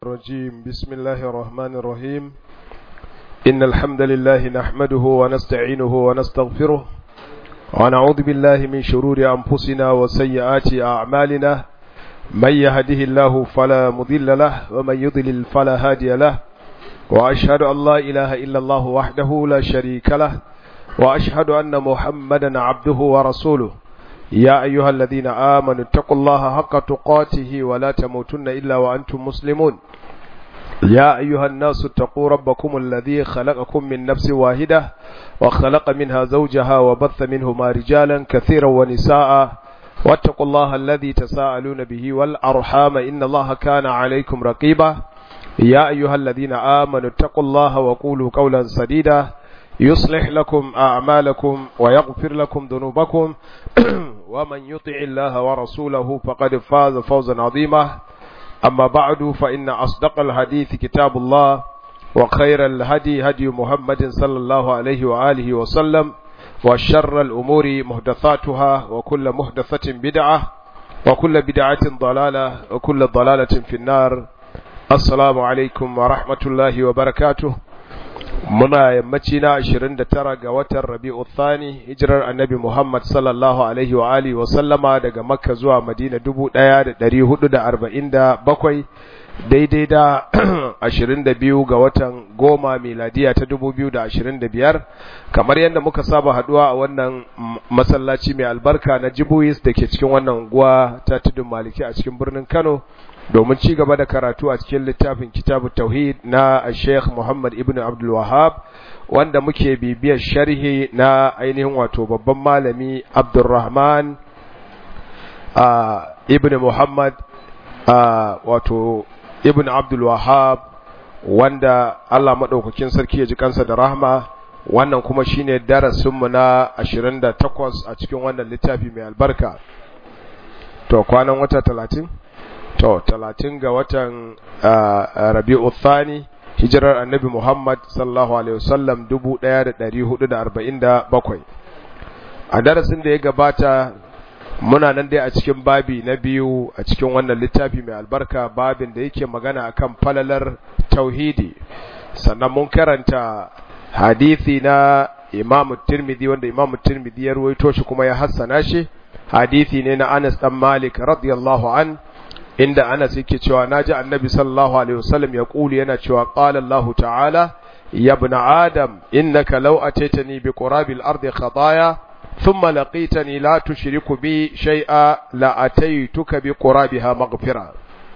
الرجيم بسم الله الرحمن الرحيم إن الحمد لله نحمده ونستعينه ونستغفره ونعوذ بالله من شرور أنفسنا وسيئات أعمالنا من يهده الله فلا مضل له ومن يضلل فلا هادي له وأشهد أن لا إله إلا الله وحده لا شريك له وأشهد أن محمدا عبده ورسوله يا أيها الذين آمنوا اتقوا الله حق تقاته ولا تموتن إلا وأنتم مسلمون يا أيها الناس اتقوا ربكم الذي خلقكم من نفس واحدة وخلق منها زوجها وبث منهما رجالا كثيرا ونساء واتقوا الله الذي تساءلون به والأرحام إن الله كان عليكم رقيبا يا أيها الذين آمنوا اتقوا الله وقولوا قولا سديدا يصلح لكم أعمالكم ويغفر لكم ذنوبكم ومن يطع الله ورسوله فقد فاز فوزا عظيما أما بعد فإن أصدق الحديث كتاب الله وخير الهدي هدي محمد صلى الله عليه وآله وسلم وشر الأمور محدثاتها وكل محدثة بدعة وكل بدعة ضلالة وكل ضلالة في النار السلام عليكم ورحمة الله وبركاته muna yammaci na 29 ga watan Rabi'u Thani hijirar Annabi Muhammad sallallahu alaihi wa alihi wa sallama daga Makka zuwa Madina 1447 daidai da 22 ga watan goma miladiya ta 2025 kamar yadda muka saba haduwa a wannan masallaci mai albarka na Jibuis da ke cikin wannan unguwa ta Tudun Maliki a cikin birnin Kano domin ci gaba da karatu a cikin littafin kitabu tauhid na Sheikh Muhammad ibn Abdul Wahhab wanda muke bibiyar sharhi na ainihin wato babban malami Abdulrahman ibn Muhammad wato ibn Abdul Wahhab wanda Allah madaukakin sarki ya ji kansa da rahma wannan kuma shine darasinmu na 28 a cikin wannan littafi mai albarka to kwanan wata 30 to talatin ga watan rabi'u thani hijirar annabi muhammad sallallahu alaihi wasallam dubu ɗaya da ɗari hudu da arba'in da bakwai a darasin da ya gabata muna nan dai a cikin babi na biyu a cikin wannan littafi mai albarka babin da yake magana akan falalar tauhidi sannan mun karanta hadithi na imam tirmidhi wanda imam tirmidhi ya ruwaito shi kuma ya hassana shi hadithi ne na anas dan malik radiyallahu an inda Anas yake cewa naji Annabi sallallahu alaihi wasallam ya kuli yana cewa qala Allah ta'ala ya ibn Adam innaka law ataitani bi qurabil ardi khataaya thumma laqitani la tushriku bi shay'a la ataituka bi qurabiha maghfira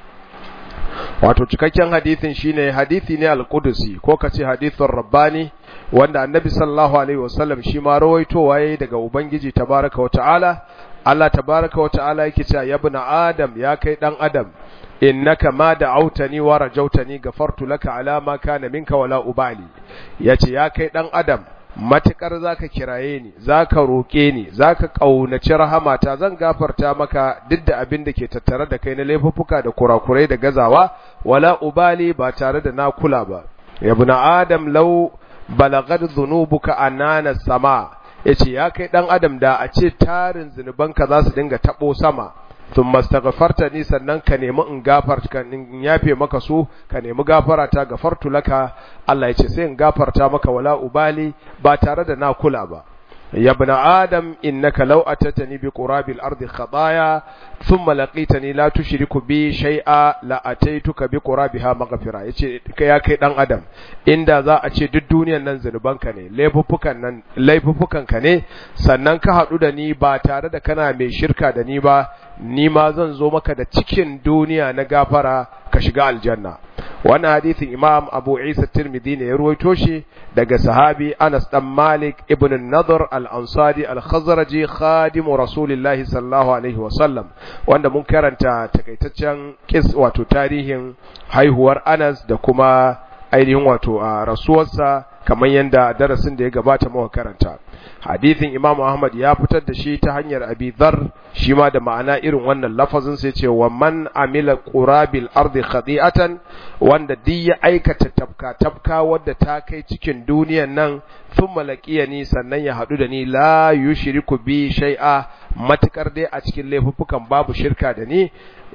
wato cikakken hadisin shine hadisi ne al-Qudusi ko kace hadithun rabbani wanda Annabi sallallahu alaihi wasallam shi ma rawaitowa yayi daga Ubangiji tabaraka wa ta'ala Allah tabaraka wa ta'ala yake cewa ya ibn Adam ya kai dan Adam innaka ma da'awtani wa rajautani gafartu laka ala ma kana minka wala ubali yace ya kai dan Adam matukar zaka kiraye ni zaka roke ni zaka kaunaci rahamata zan gafarta maka duk da abin da ke tattare da kai na laifuffuka da kurakurai da gazawa wala ubali ba tare da na kula ba ya ibn Adam law balagad dhunubuka anana sama yace ya kai dan adam da a ce tarin zinubanka za su dinga tabo sama thumma mastaghfarta ni sannan ka nemi in gafarta in yafe maka su ka nemi gafara ta gafartu laka Allah yace sai in gafarta maka wala ubali ba tare da na kula ba ya ibn adam innaka law atatani bi qurabil ardi khataaya thumma laqitani la tushriku bi shay'a la ataituka bi qurabiha maghfira yace ya kai dan adam inda za a ce duk duniyar nan zanubanka ne laifuffukan nan laifuffukan ka ne sannan ka hadu da ni ba tare da kana mai shirka da ni ba ni ma zan zo maka da cikin duniya na gafara ka shiga aljanna wannan hadisin imam abu isa tirmidhi ne ya ruwaito shi daga sahabi anas dan malik ibn an-nadr al-ansari al-khazraji khadimu rasulillahi sallallahu alaihi wa sallam wanda mun karanta takaitaccen kis wato tarihin haihuwar anas da kuma ainihin wato a rasuwarsa kamar yadda darasin da ya gabata muka karanta hadithin Imam Ahmad ya fitar da shi ta hanyar Abi Dharr shi ma da ma'ana irin wannan lafazin sai ce wa man amila qurabil ardi khadi'atan wanda duk ya aikata tafka tafka wadda ta kai cikin duniyan nan thumma laqiyani sannan ya hadu da ni la yushriku bi shay'a matakar dai a cikin laifuffukan babu shirka da ni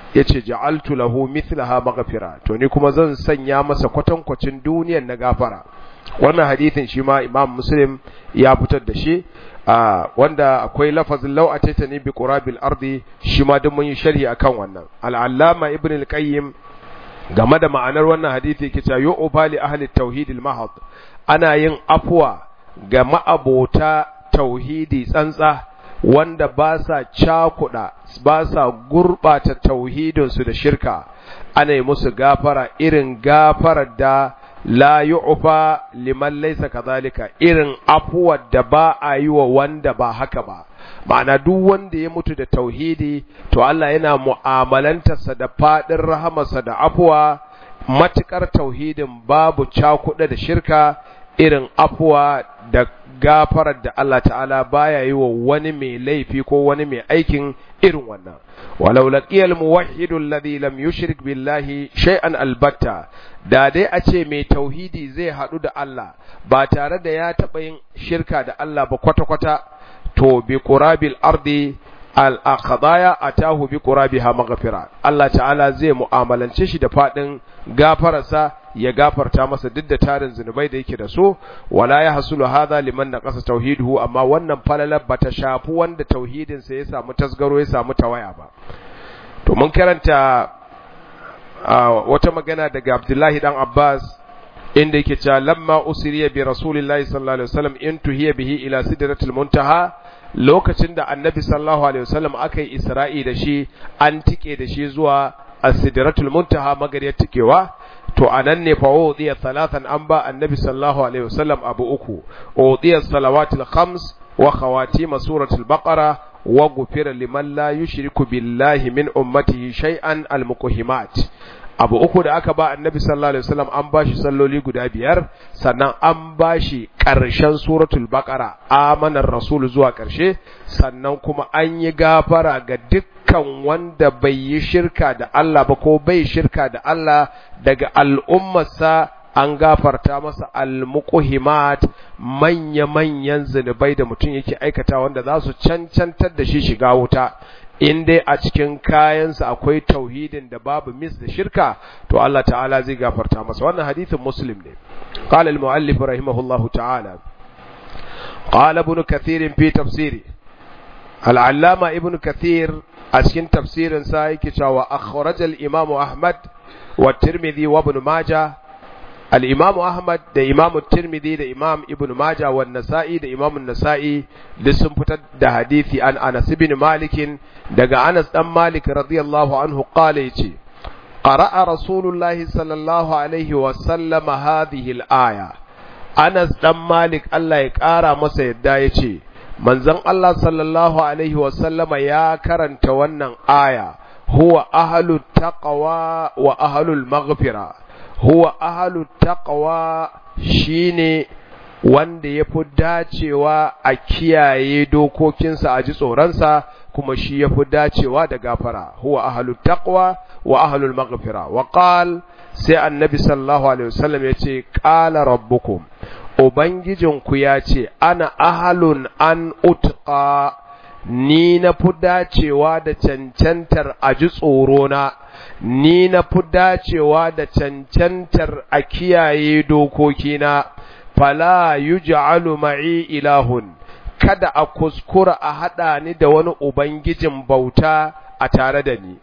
yace ja'altu lahu mithlaha maghfira to ni kuma zan sanya masa kwatankwacin duniyar na gafara wannan hadithin shi ma imam muslim ya fitar da shi wanda akwai lafazin law atatani bi qurabil ardi shi ma duk mun yi sharhi akan wannan al-allama ibn al-qayyim game da ma'anar wannan hadisi yake cewa yu'ba li ahli tauhid al-mahad ana yin afwa ga ma'abota tauhidi tsantsa wanda ba sa cakuda ba sa gurbata tauhidinsu da shirka ana yi musu gafara irin gafarar da la yu'fa liman laysa kadhalika irin afuwar da ba a yi wa wanda ba haka ba ma'ana duk wanda ya mutu da tauhidi to Allah yana mu'amalantarsa da fadin rahamarsa da afuwa matukar tauhidin babu cakuɗa da shirka irin afuwa da gafarar da Allah ta'ala baya yi wa wani mai laifi ko wani mai aikin irin wannan walau laqiyal muwahhidu alladhi lam yushrik billahi shay'an albatta da dai a ce mai tauhidi zai hadu da Allah ba tare da ya taba yin shirka da Allah ba kwata kwata to bi qurabil ardi al aqdaya atahu bi qurabiha maghfira Allah ta'ala zai mu'amalance shi da fadin gafararsa ya gafarta masa duk da tarin zunubai da yake da so wala ya hasulu hadha liman naqasa tauhiduhu amma wannan falalar bata shafi wanda tauhidin sa ya samu tasgaro ya samu tawaya ba to mun karanta wata magana daga Abdullahi dan Abbas inda yake cewa lamma usriya bi rasulillahi sallallahu alaihi wasallam in tuhiya bihi ila sidratil muntaha lokacin da annabi sallallahu alaihi wasallam aka yi isra'i da shi an tike da shi zuwa as-sidratul muntaha magariyar tikewa to anan ne fa udiya salatan an ba annabi sallallahu alaihi wasallam abu uku udiya salawatul khams wa khawatim suratul baqara wa ghufira liman la yushriku billahi min ummatihi shay'an al-muqhimat abu uku da aka ba annabi sallallahu alaihi wasallam an bashi salloli guda biyar sannan an bashi ƙarshen suratul baqara amanar rasul zuwa ƙarshe sannan kuma an yi gafara ga dukkan wanda bai yi shirka da Allah ba ko bai shirka da Allah daga al'ummarsa an gafarta masa almuqhimat manya-manyan zunubai da mutum yake aikata wanda za su cancantar da shi shiga wuta in dai a cikin kayansa akwai tauhidin da babu mis da shirka to Allah ta'ala zai gafarta masa wannan hadithin muslim ne qala al-muallif rahimahullahu ta'ala qala ibn kathir fi tafsiri al-allama ibn kathir a cikin tafsirin sa yake cewa akhraj al-imam ahmad wa tirmidhi wa ibn majah al-imam ahmad da imam tirmidhi da imam ibn majah wa nasa'i da imam an-nasa'i duk sun fitar da hadisi an anas ibn malik daga anas dan malik radiyallahu anhu qala yace qara'a rasulullahi sallallahu alaihi wa sallam hadhihi al-aya anas dan malik Allah ya kara masa yadda yace manzon Allah sallallahu alaihi wa sallama ya karanta wannan aya huwa ahlut taqwa wa ahlul maghfira huwa ahlut taqwa shine wanda ya fi dacewa a kiyaye dokokinsa a ji tsoronsa kuma shi ya fi dacewa da gafara huwa ahlul taqwa wa ahlul maghfira wa qal sai annabi sallallahu alaihi wasallam ya ce qala rabbukum ubangijinku ya ce ana ahalun an utqa ni na fi dacewa da cancantar a ji tsorona ni na fi dacewa da cancantar a kiyaye dokokina fala yuj'alu ma'i ilahun kada a kuskura a haɗa ni da wani ubangijin bauta a tare da ni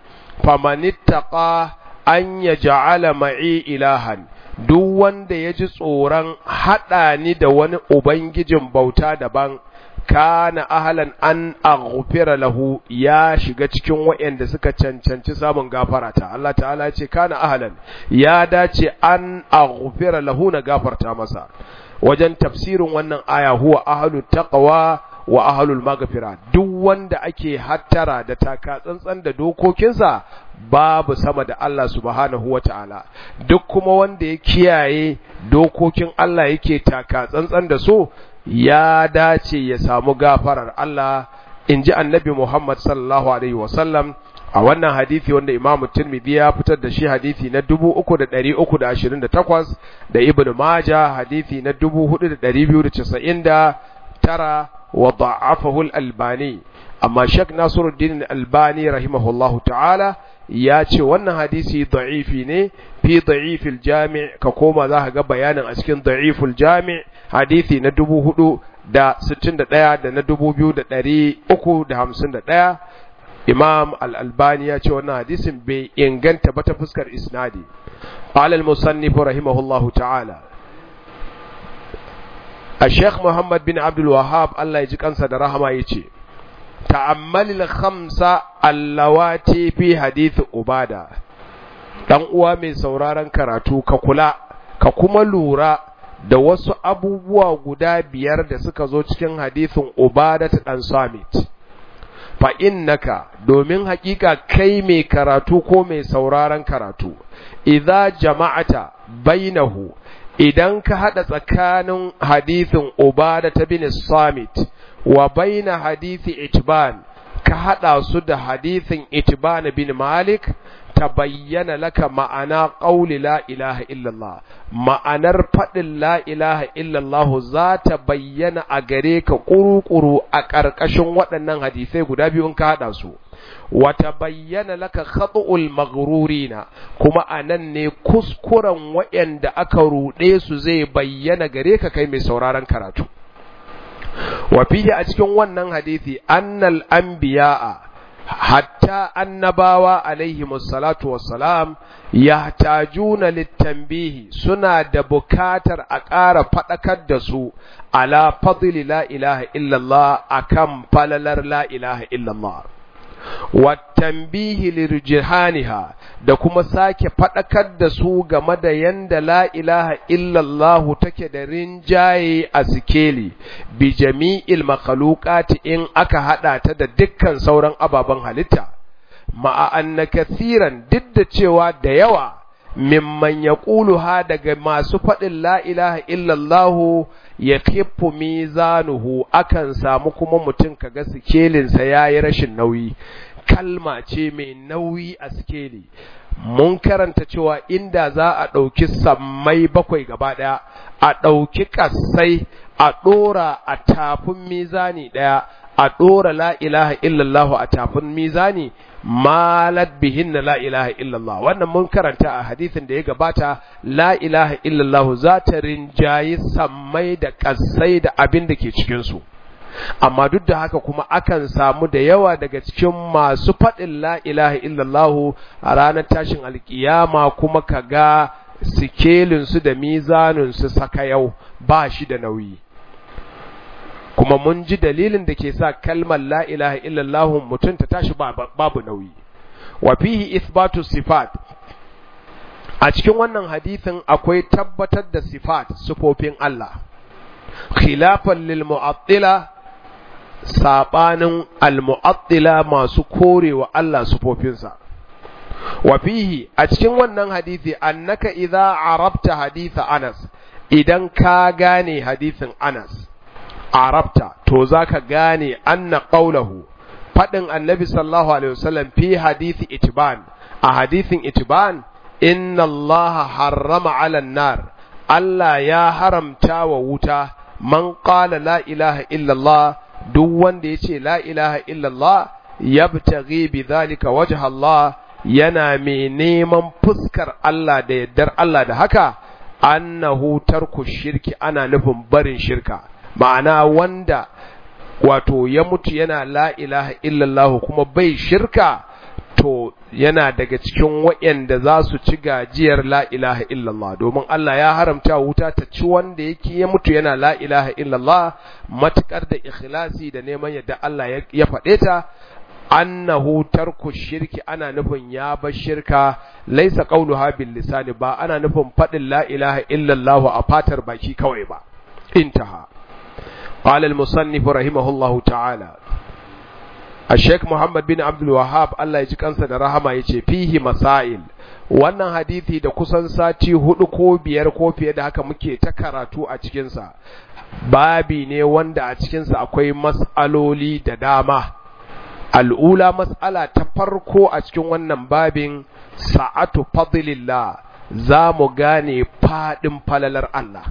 famanittaqa an yaj'ala ma'i ilahan duk wanda ya ji tsoron haɗa ni da wani ubangijin bauta daban kana ahalan an aghfira lahu ya shiga cikin waɗanda suka cancanci samun gafara ta Allah ta'ala ce kana ahalan ya dace an aghfira lahu na gafarta masa wajen tafsirin wannan aya huwa ahlu taqwa wa ahlul maghfira duk wanda ake hattara da taka tsantsan da dokokinsa babu sama da Allah subhanahu wata'ala duk kuma wanda ya kiyaye dokokin Allah yake taka tsantsan da su ya dace ya samu gafarar Allah in ji annabi Muhammad sallallahu alaihi wasallam a wannan hadisi wanda Imam Tirmidhi ya fitar da shi hadisi na 3328 da Ibn Majah hadisi na 4299 wa da'afahu al-Albani amma Sheikh Nasiruddin al-Albani rahimahullahu ta'ala ya ce wannan hadisi da'ifi ne fi da'ifil jami' ka koma za ka ga bayanin a cikin da'iful jami' hadisi na dubu hudu da sittin da ɗaya da na dubu biyu da ɗari uku da hamsin da ɗaya imam al'albani ya ce wannan hadisin bai inganta ba ta fuskar isnadi alal musannifu rahimahullahu ta'ala a sheikh muhammad bin abdul wahab allah ya ji kansa da rahama ya ce ta'ammalil khamsa allawati fi hadith ubada dan uwa mai sauraron karatu ka kula ka kuma lura da wasu abubuwa guda biyar da suka zo cikin hadithin ubada ta dan samit fa innaka domin hakika kai mai karatu ko mai sauraron karatu idza jama'ata bainahu idan ka hada tsakanin hadithin ubada ta bin samit wa baina hadithi itban ka hada su da hadithin itban bin malik tabayyana laka ma'ana qauli la ilaha illallah ma'anar fadin la ilaha illallah za ta bayyana a gare ka kurukuru a ƙarƙashin waɗannan hadisai guda biyu in ka hada su wa tabayyana laka khata'ul maghrurina kuma anan ne kuskuren waɗanda aka ruɗe su zai bayyana gare ka kai mai sauraron karatu wa fihi a cikin wannan hadisi annal anbiya'a hatta annabawa alaihimus salatu wassalam yahtajuna littanbihi suna da bukatar a ƙara faɗakar da su ala fadli la ilaha illallah akan falalar la ilaha illallah wattanbihi lirjihaniha da kuma sake faɗakar da su game da yanda la ilaha illallahu take da rinjaye a sikeli bi jami'il makhluqati in aka hada ta da dukkan sauran ababen halitta ma'a anna kathiran duk da cewa da yawa mimman yaquluha daga masu faɗin la ilaha illallahu ya kiffu mizanuhu akan samu kuma mutum kaga sikelinsa yayi rashin nauyi kalma ce mai nauyi a sikeli mun karanta cewa inda za a ɗauki sammai bakwai gaba ɗaya a ɗauki ƙasai a ɗora a tafin mizani ɗaya a ɗora la ilaha illallah a tafin mizani malat bihin la ilaha illallah wannan mun karanta a hadisin da ya gabata la ilaha illallah za ta rinjayi sammai da ƙasai da abin da ke cikinsu amma duk da haka kuma akan samu da yawa daga cikin masu faɗin la ilaha illallah a ranar tashin alkiyama kuma ka ga sikelinsu da mizaninsu saka yau ba shi da nauyi kuma mun ji dalilin da ke sa kalmar la ilaha illallah mutum ta tashi babu nauyi wa fihi ithbatu sifat a cikin wannan hadisin akwai tabbatar da sifat sifofin Allah khilafan lil mu'attila sabanin al mu'attila masu korewa Allah sifofinsa wa fihi a cikin wannan hadisi annaka idza arabta haditha Anas idan ka gane hadisin Anas arabta to zaka gane anna qaulahu fadin annabi sallallahu alaihi wasallam fi hadisi itban a hadisin itban inna allaha harrama ala nar Allah ya haramta wa wuta man qala la ilaha illallah duk wanda yace la ilaha illallah yabtaghi bi dhalika wajha Allah yana mai neman fuskar Allah da yaddar Allah da haka annahu tarku shirki ana nufin barin shirka ma'ana wanda wato ya mutu yana la ilaha illallah kuma bai shirka to yana daga cikin waɗanda za su ci gajiyar la ilaha illallah domin Allah ya haramta wuta ta ci wanda yake ya mutu yana la ilaha illallah matukar da ikhlasi da neman yadda Allah ya faɗe ta annahu tarku shirki ana nufin ya bar shirka laisa qauluha bil lisani ba ana nufin faɗin la ilaha illallah a fatar baki kawai ba intaha قال المصنف رحمه الله تعالى الشيخ محمد بن عبد الوهاب الله يجي kansa da rahama yace fihi masail wannan hadisi da kusan sati hudu ko biyar ko fiye da haka muke ta karatu a cikin sa babi ne wanda a cikin sa akwai mas'aloli da dama al'ula mas'ala ta farko a cikin wannan babin sa'atu fadlillah za mu gane fadin falalar Allah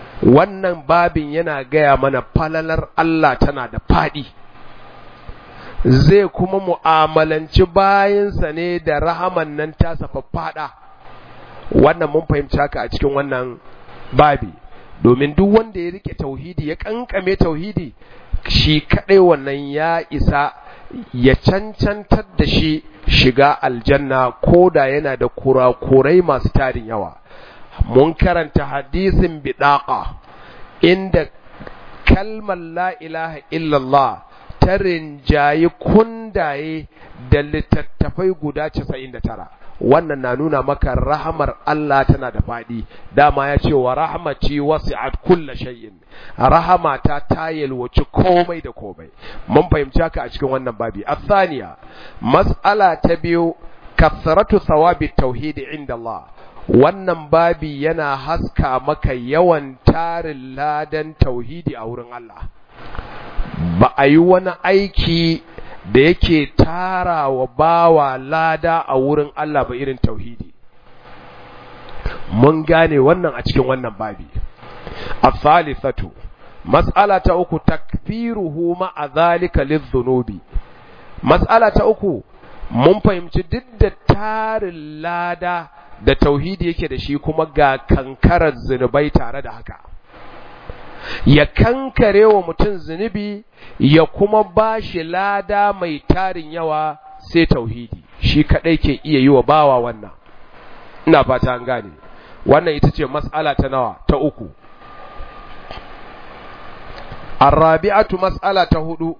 wannan babin yana gaya mana falalar Allah tana da faɗi zai kuma mu'amalanci bayansa ne da rahaman nan tasa faffada wannan mun fahimci haka a cikin wannan babi domin duk wanda ya rike tauhidi ya kankame tauhidi shi kadai wannan ya isa ya cancantar da shi shiga aljanna ko da yana da kurakurai masu tarin yawa mun karanta hadisin bidaqa inda kalmar la ilaha illallah ta rinjayi kundaye da littattafai guda 99 wannan na nuna maka rahamar Allah tana da faɗi dama ya ce wa rahmaci wasi'at kulla shay'in rahamata ta yalwaci komai da komai mun fahimci haka a cikin wannan babi athaniya mas'ala ta biyu kasratu thawabi tauhid inda Allah wannan babi yana haska maka yawan tarin ladan tauhidi a wurin Allah ba a yi wani aiki da yake tara wa bawa lada a wurin Allah ba irin tauhidi mun gane wannan a cikin wannan babi as-salisatu mas'ala ta uku takfiruhu ma'a zalika lidh-dhunubi mas'ala ta uku mun fahimci duk da tarin lada da tauhidi yake da shi kuma ga kankarar zunubai tare da haka ya kankare wa mutum zunubi ya kuma ba shi lada mai tarin yawa sai tauhidi shi kadai ke iya yi wa bawa wannan ina fata an gane wannan ita ce mas'ala ta nawa ta uku arrabi'atu mas'ala ta hudu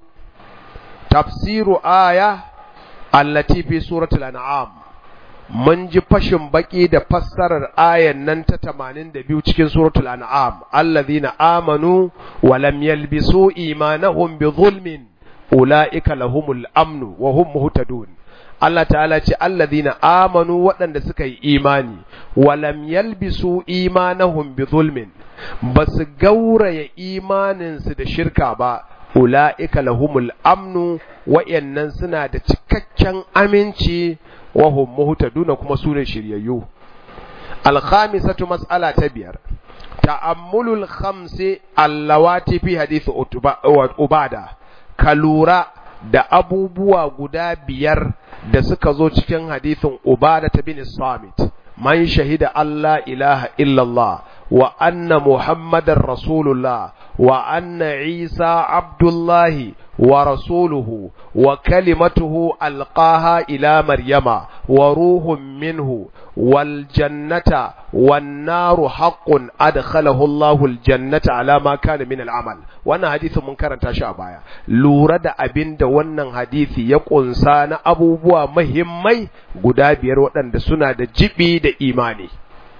tafsiru aya allati fi suratul an'am mun ji fashin baki da fassarar ayan nan ta 82 cikin suratul an'am allazina amanu wa lam yalbisu imanahum bi zulmin ulaika lahumul amnu wa hum muhtadun Allah ta'ala ce allazina amanu waɗanda suka yi imani wa lam yalbisu imanahum bi zulmin basu gauraya imaninsu da shirka ba ula'ika lahumul amnu wa'yannan suna da cikakken aminci wahum muhtaduna kuma su ne shiryayyu alkhamisatu mas'ala ta biyar ta'ammulul khamsi allawati fi hadith ubada ka lura da abubuwa guda biyar da suka zo cikin hadithin ubada ta bin samit man shahida Allah ilaha illallah wa anna muhammadar rasulullah wa anna isa abdullahi wa rasuluhu wa kalimatuhu alqaha ila maryama wa ruhun minhu wal jannata wan naru haqqun adkhalahu Allahu al jannata ala ma kana min al amal wannan hadisin mun karanta shi a baya lura da abinda wannan hadisi ya kunsa na abubuwa muhimmai guda biyar waɗanda suna da jibi da imani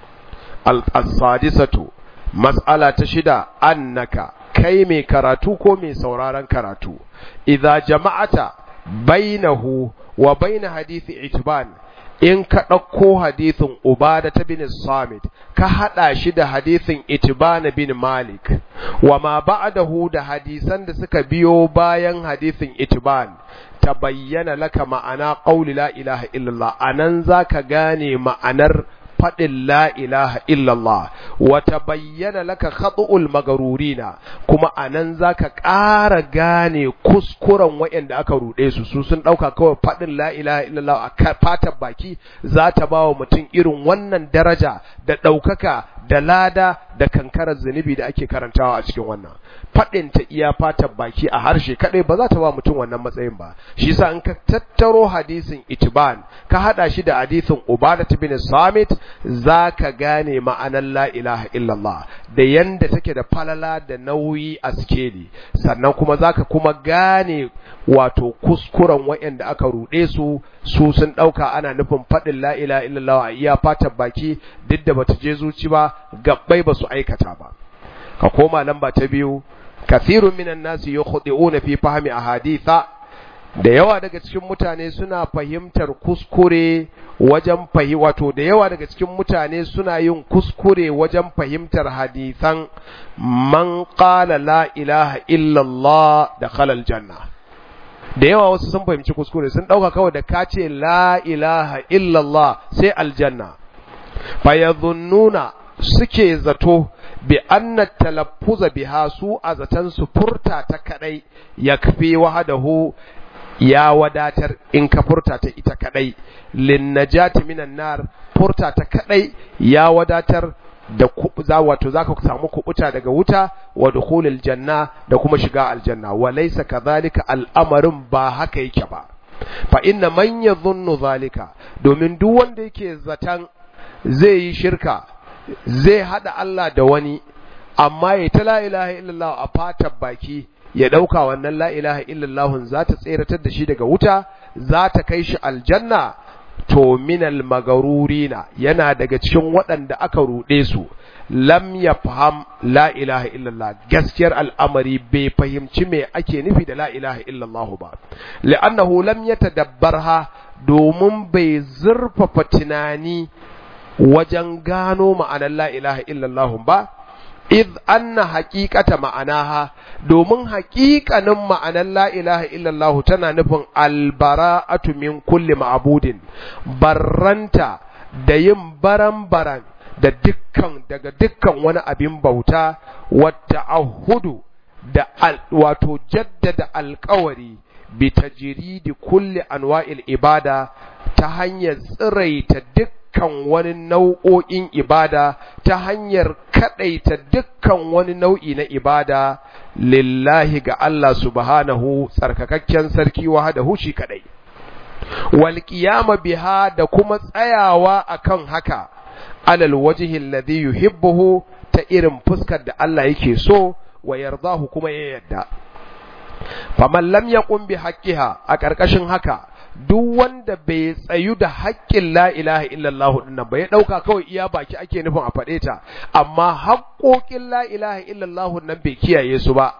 al-sadisatu mas'ala ta shida annaka kai mai karatu ko mai sauraron karatu idza jama'ata bainahu wa baina hadisi itban in ka ɗauko hadisin ubada ta bin samit ka haɗa shi da hadisin itban bin malik wa ma ba'dahu da hadisan da suka biyo bayan hadisin itban ta bayyana laka ma'ana qauli la ilaha illallah anan zaka gane ma'anar faɗin la ilaha illallah wata bayyana laka khatu'ul magarurina kuma anan zaka ƙara gane kuskuren waɗanda aka ruɗe su su sun ɗauka kawai faɗin la ilaha illallah a fatan baki za ta ba wa mutum irin wannan daraja da ɗaukaka da lada da kankarar zunubi da ake karantawa a cikin wannan faɗin ta iya fatan baki a harshe kaɗai ba za ta ba mutum wannan matsayin ba shi yasa in ka tattaro hadisin itiban ka haɗa shi da hadisin ubada bin samit za ka gane ma'anar la ilaha illallah da yanda take da falala da nauyi a sikeli sannan kuma za ka kuma gane wato kuskuren waɗanda aka ruɗe su su sun ɗauka ana nufin faɗin la ilaha illallah a iya fatan baki duk da bata je zuci ba gabbai ba su aikata ba ka koma lamba ta biyu kathirun minan nasi yukhdi'una fi fahmi ahaditha da yawa daga cikin mutane suna fahimtar kuskure wajen fahi wato da yawa daga cikin mutane suna yin kuskure wajen fahimtar hadisan man qala la ilaha illallah da khalal janna da yawa wasu sun fahimci kuskure sun dauka kawai da ka ce la ilaha illallah sai aljanna fayadhunnuna suke zato bi anna talaffuza biha su a zaton su furta ta kadai yakfi wahdahu ya wadatar in ka furta ta ita kadai lin najati minan nar furta ta kadai ya wadatar da za wato zaka samu kubuta daga wuta wa dukhulil janna da kuma shiga aljanna wa laysa kadhalika al'amarin ba haka yake ba fa inna man yadhunnu zalika domin duk wanda yake zatan zai yi shirka zai hada Allah da wani amma ya ta la ilaha illallah a fatar baki ya dauka wannan la ilaha illallah za ta tseratar da shi daga wuta za ta kai shi aljanna to minal magarurina yana daga cikin waɗanda aka ruɗe su lam ya faham la ilaha illallah gaskiyar al'amari bai fahimci me ake nufi da la ilaha illallah ba li'annahu lam yatadabbarha domin bai zurfafa tunani wajen gano ma'anar la ilaha illallah ba id anna haqiqata ma'anaha domin haƙiƙanin ma'anar la ilaha illallah tana nufin albara'atu min kulli ma'budin barranta da yin baran-baran da dukkan daga dukkan wani abin bauta wata ahudu da wato jaddada alkawari bi tajridi kulli anwa'il ibada ta hanyar tsiraita dukkan wani nau'o'in ibada ta hanyar kadaita dukkan wani nau'i na ibada lillahi ga Allah subhanahu tsarkakakken sarki wahdahu shi kadai wal qiyama biha da kuma tsayawa akan haka alal wajhi alladhi yuhibbuhu ta irin fuskar da Allah yake so wa yardahu kuma ya yadda faman lam yaqum bi haqqiha a ƙarƙashin haka duk wanda bai tsayu da haƙƙin la ilaha illallah din nan ba ya dauka kawai iya baki ake nufin a faɗe ta amma haƙƙoƙin la ilaha illallah nan bai kiyaye su ba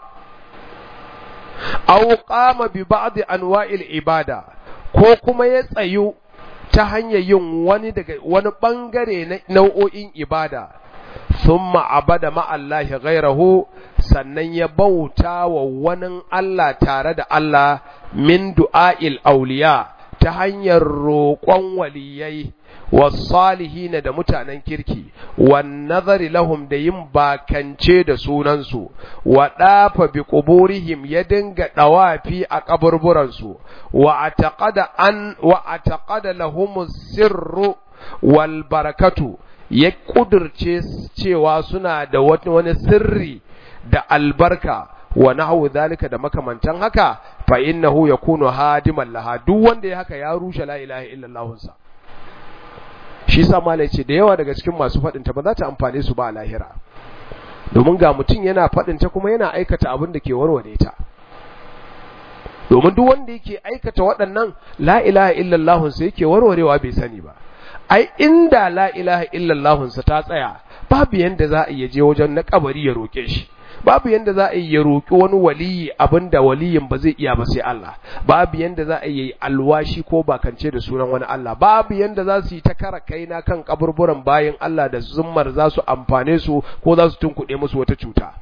aw qama bi ba'd anwa'il ibada ko kuma ya tsayu ta hanyar yin wani daga wani bangare na nau'o'in ibada thumma abada ma'allahi ghairahu sannan ya bauta wa wani Allah tare da Allah min du'a'il auliya ta hanyar roƙon waliyai wasalihina da mutanen kirki wan nazari lahum da yin bakance da sunansu wa dafa bi quburihim ya dinga dawafi a kaburburansu wa ataqada an wa ataqada lahum sirru wal barakatu ya kudurce cewa suna da wani sirri da albarka wa nahwu zalika da makamantan haka fa innahu yakunu hadiman laha duk wanda ya haka ya rushe la ilaha illallah sa shi sa malai ce da yawa daga cikin masu faɗin ta ba za ta amfane su ba a lahira domin ga mutum yana faɗin ta kuma yana aikata abin da ke warware ta domin duk wanda yake aikata waɗannan la ilaha illallah sa yake warwarewa bai sani ba ai inda la ilaha illallah sa ta tsaya babu yanda za a iya je wajen na kabari ya roke shi babu yanda za a yi ya roƙi wani waliyi abinda waliyin ba zai iya ba sai Allah babu yanda za a yi alwashi ko bakance da sunan wani Allah babu yanda za su yi ta kara kaina kan kaburburan bayan Allah da zummar za su amfane su ko za su tunkuɗe musu wata cuta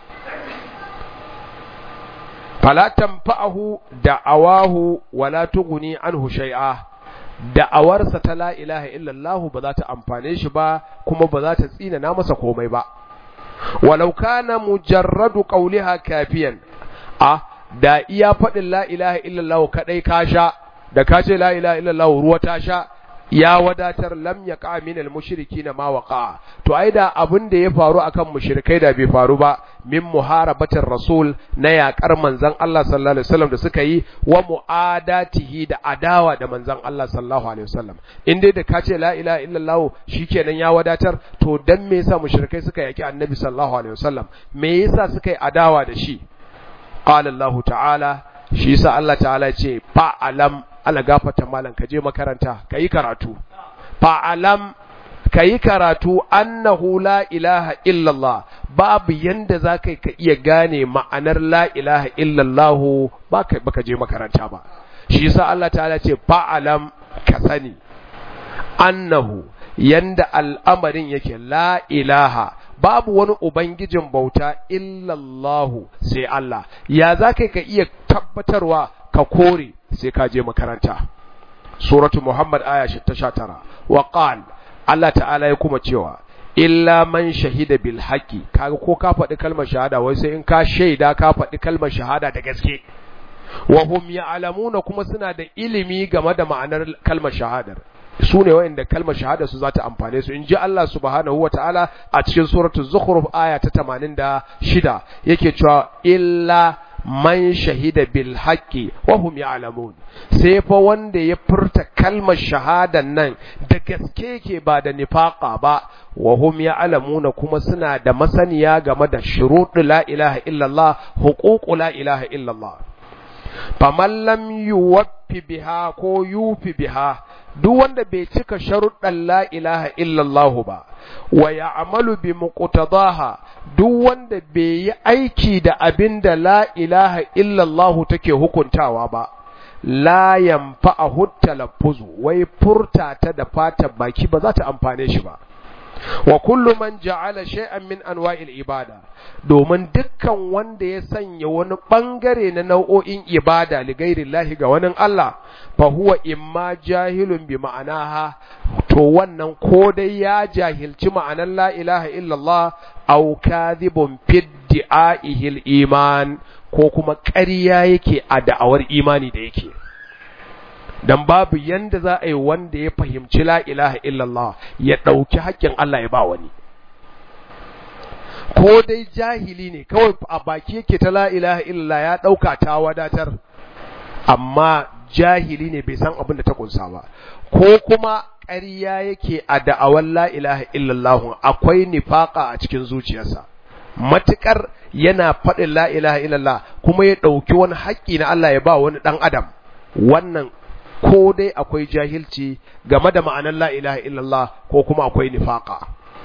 fala tanfa'ahu da'awahu wala tughni anhu shay'a da'awarsa ta la ilaha illallah ba za ta amfane shi ba kuma ba za ta tsina na masa komai ba walau kana mujarradu qawliha kafiyan a da iya faɗin la ilaha illallah kadai ka sha da ka ce la ilaha illallah ruwa ta sha ya wadatar lam yaqa min al mushrikin ma waqa to ai da abin da ya faru akan mushrikai da bai faru ba min muharabatir rasul na yaƙar manzon Allah sallallahu alaihi wasallam da suka yi wa muadatihi da adawa da manzon Allah sallallahu alaihi wasallam in dai da ka ce la ilaha illallah shikenan ya wadatar to dan me yasa mushrikai suka yaki annabi sallallahu alaihi wasallam me yasa suka yi adawa da shi qala Allah ta'ala shi yasa Allah ta'ala ya ce fa alam ala gafata malam ka je makaranta ka yi karatu fa'alam ka yi karatu annahu la ilaha illallah babu yanda za ka ka iya gane ma'anar la ilaha illallah ba ka je makaranta ba shi yasa Allah ta'ala ce fa'alam ka sani annahu yanda al'amarin yake la ilaha babu wani ubangijin bauta illallahu sai Allah ya za ka ka iya tabbatarwa ka kore sai ka je makaranta suratu muhammad aya ta sha tara wa qal Allah ta'ala ya kuma cewa illa man shahida bil haqi kaga ko ka faɗi kalmar shahada wai sai in ka shaida ka faɗi kalmar shahada da gaske wa hum ya'lamuna kuma suna da ilimi game da ma'anar kalmar shahadar su ne wa'inda kalmar shahada su za ta amfane su in ji Allah subhanahu ta'ala a cikin suratul zukhruf aya ta 86 yake cewa illa man shahida bil haqqi wa hum ya'lamun sai fa wanda ya furta kalmar shahadan nan da gaske yake ba da nifaqa ba wa hum ya'lamuna kuma suna da masaniya game da shuruɗu la ilaha illallah huququ la ilaha illallah faman lam yuwaffi biha ko yufi biha duk wanda bai cika sharuɗan la ilaha illallah ba wa ya'malu bi muqtadaha duk wanda bai yi aiki da abin da la ilaha illallah take hukuntawa ba la yanfa'ahu talaffuzu wai furta ta da fatan baki ba za ta amfane shi ba wa kullu man ja'ala shay'an min anwa'il ibada domin dukkan wanda ya sanya wani bangare na nau'o'in ibada li ghairillahi ga wani Allah fa huwa imma jahilun bi ma'anaha to wannan ko dai ya jahilci ma'anar la ilaha illallah aw kadhibun fi di'aihi iman ko kuma ƙarya yake a da'awar imani da yake dan babu yanda za a yi wanda ya fahimci la ilaha illallah ya ɗauki haƙƙin Allah ya ba wani ko dai jahili ne kawai a baki yake ta la ilaha illallah ya ɗauka ta wadatar amma jahili ne bai san abin da ta kunsa ba ko kuma ƙarya yake a da'awar la ilaha illallah akwai nifaka a cikin zuciyarsa matukar yana faɗin la ilaha illallah kuma ya ɗauki wani haƙƙi na Allah ya ba wani ɗan adam wannan ko dai akwai jahilci game da ma'anar la ilaha illallah ko kuma akwai nifaka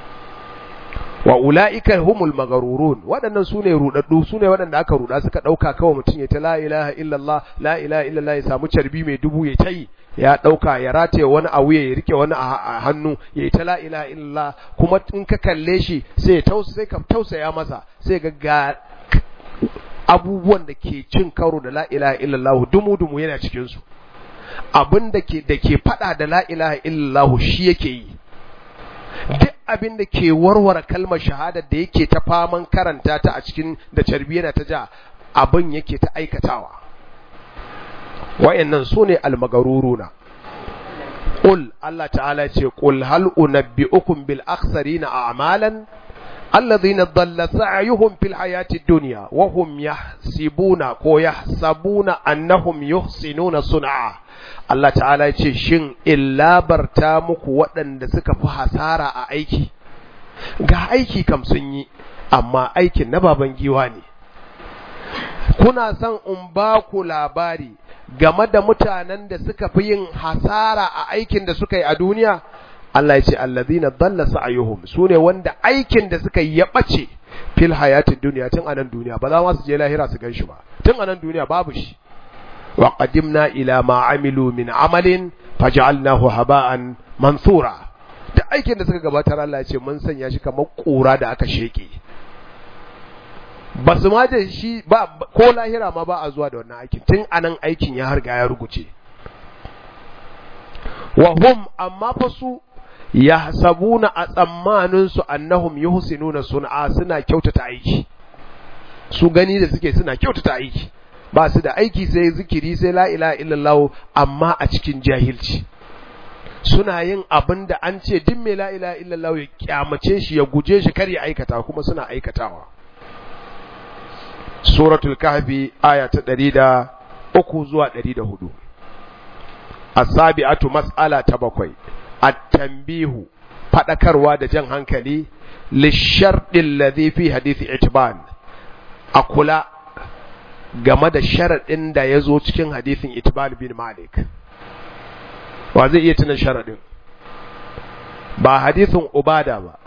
wa ula'ika humul magarurun waɗannan sune rudaddu sune waɗanda aka ruda suka ɗauka kawai mutum ya ta la ilaha illallah la ilaha illallah ya samu carbi mai dubu ya tayi ya ɗauka ya rataye wani a wuya ya rike wani a hannu ya yi ta la ilaha illallah kuma in ka kalle shi sai sai ka tausaya masa sai ga ga abubuwan da ke cin karo da la ilaha illallah dumu dumu yana cikin su abin da ke da ke fada da la ilaha illallah shi yake yi duk abin da ke warware kalmar shahada da yake ta faman karanta ta a cikin da carbi yana ta ja abin yake ta aikatawa wayannan su ne almagaruruna qul Allah ta'ala ce qul hal unabbi'ukum bil akhsarina a'malan الذين ضل سعيهم في الحياة الدنيا وهم يحسبون ko يحسبون أنهم يحسنون صنعا Allah ta'ala ce shin illa barta muku waɗanda suka fi hasara a aiki ga aiki kam sun yi amma aikin na baban giwa ne kuna son in ba ku labari game da mutanen da suka fi yin hasara a aikin da suka yi a duniya Allah ya ce allazina dalla sa'yuhum sune wanda aikin da suka yi ya bace fil hayatid dunya tun anan duniya ba za ma su je lahira su ganshi ba tun anan duniya babu shi wa qadimna ila ma amilu min amalin faj'alnahu haba'an mansura da aikin da suka gabatar Allah ya ce mun sanya shi kamar kura da aka sheke ba su ma da shi ba ko lahira ma ba a zuwa da wannan aikin tun anan aikin ya harga ya ruguce wa hum amma fa su yahsabuna a tsammanin su annahum yuhsinuna sun'a suna kyautata aiki su gani da suke suna kyautata aiki ba su da aiki sai zikiri sai la ilaha illallah amma a cikin jahilci suna yin abin da an ce duk mai la ilaha illallah ya kyamace shi ya guje shi kar ya aikata kuma suna aikatawa suratul kahfi aya ta 103 zuwa 104 as-sabi'atu mas'ala ta bakwai at-tanbihu fadakarwa da jan hankali lisharɗin ladhi fi hadithi itban a kula game da sharaɗin da ya zo cikin hadithin itban bin malik wa zai iya tuna sharaɗin ba hadithin ubada ba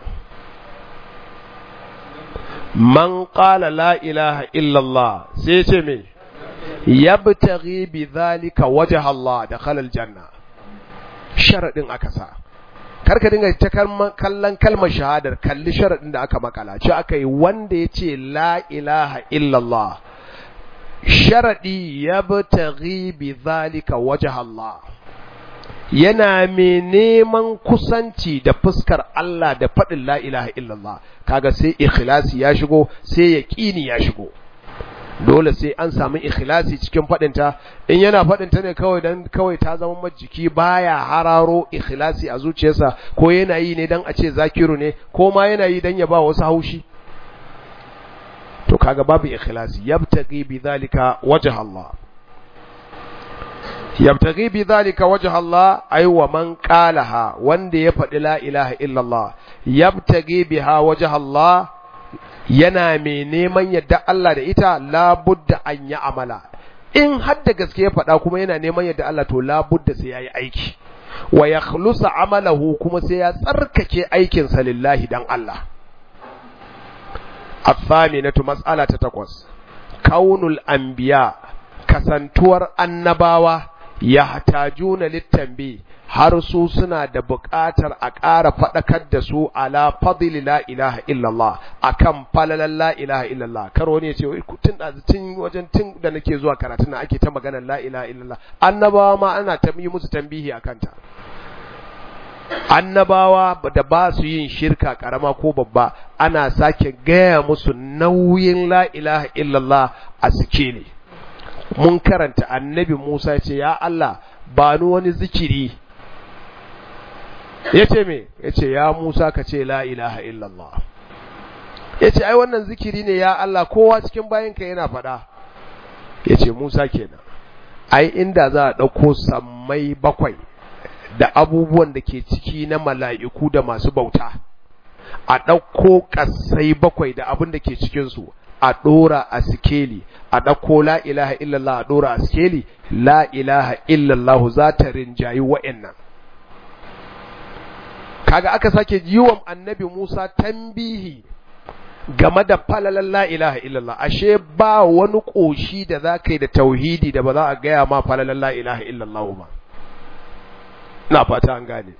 man qala la ilaha illallah sai ce me yabtaghi bi dhalika wajha Allah da khalal janna sharadin aka sa karka dinga ta kallon kalmar shahadar kalli sharadin da aka makala ce aka yi wanda ya ce la ilaha illallah sharadi yabtaghi bi dhalika wajha Allah yana mai neman kusanci da fuskar Allah da faɗin la ilaha illallah kaga sai ikhlasi ya shigo sai yaqini ya shigo dole sai an samu ikhlasi cikin faɗinta in yana faɗinta ne kawai dan kawai ta zama majiki baya hararo ikhlasi a zuciyarsa ko yana yi ne dan a ce zakiru ne ko ma yana yi dan ya ba wasu haushi to kaga babu ikhlasi yabtaghi bi dhalika wajh Allah yabtaghi bi dhalika wajh Allah ay wa man qalaha wanda ya faɗi la ilaha illa Allah yabtaghi biha wajh Allah yana mai neman yadda Allah da ita labudda an yi amala in har da gaske ya faɗa kuma yana neman yadda Allah to labudda sai yayi aiki wa yakhlusa amalahu kuma sai ya tsarkake aikinsa lillahi dan Allah الثامنة مسألة تتقوس كون الأنبياء kasantuwar annabawa yahtajuna littanbi har su suna da buƙatar a ƙara faɗakar da su ala fadli la ilaha illallah akan falalan la ilaha illallah karo ne ce tun tun wajen tun da nake zuwa karatu na ake ta maganar la ilaha illallah annabawa ma ana ta yi musu tambihi akan ta annabawa da ba su yin shirka karama ko babba ana sake gaya musu nauyin la ilaha illallah a sikeli mun karanta annabi Musa ce ya Allah ba ni wani zikiri ya ce me ya ce ya Musa ka ce la ilaha illallah ya ce ai wannan zikiri ne ya Allah kowa cikin bayanka yana faɗa ya ce Musa kenan ai inda za a ɗauko sammai bakwai da abubuwan da ke ciki na mala'iku da masu bauta, a ɗauko ƙasai bakwai da abin da ke cikinsu, a ɗora a sikeli, a ɗauko la ilaha illallah a ɗora a sikeli, la ilaha illallah za ta rinjayi wa'yannan. Kaga aka sake yiwon annabi Musa tambihi game da falalan la ilaha illallah, ashe ba wani ƙoshi da za ka yi da tauhidi da ba za a gaya ma falalan la ilaha illallah ba. na fata an gane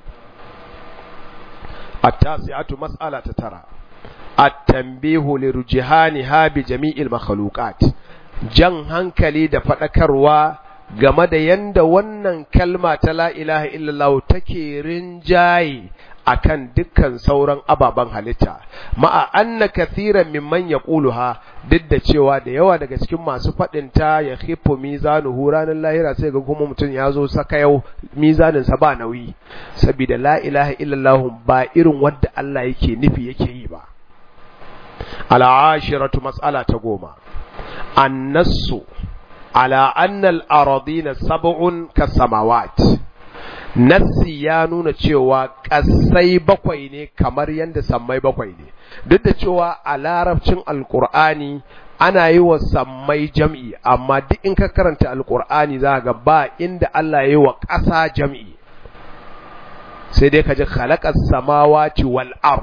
at-tasi'atu mas'ala ta tara at-tanbihu li rujhaniha bi jami'il makhluqat jan hankali da fadakarwa game da yanda wannan kalma ta la ilaha illallah take rinjaye akan dukkan sauran ababen halitta ma'a anna kathiran mimman yaquluha duk da cewa da yawa daga cikin masu faɗin ta ya khifu mizanuhu ranar lahira sai ga kuma mutum ya zo saka yau mizanin sa ba nauyi saboda la ilaha illallah ba irin wanda Allah yake nufi yake yi ba al'ashiratu mas'ala ta goma annasu ala anna al-aradina sab'un kasamawat nassi ya nuna cewa ƙasai bakwai ne kamar yadda sammai bakwai ne duk da cewa a larabcin alkur'ani ana yi wa sammai jam'i amma duk in ka karanta alkur'ani za ga ba inda Allah ya yi wa ƙasa jam'i sai dai ka ji khalaqas samawati wal ard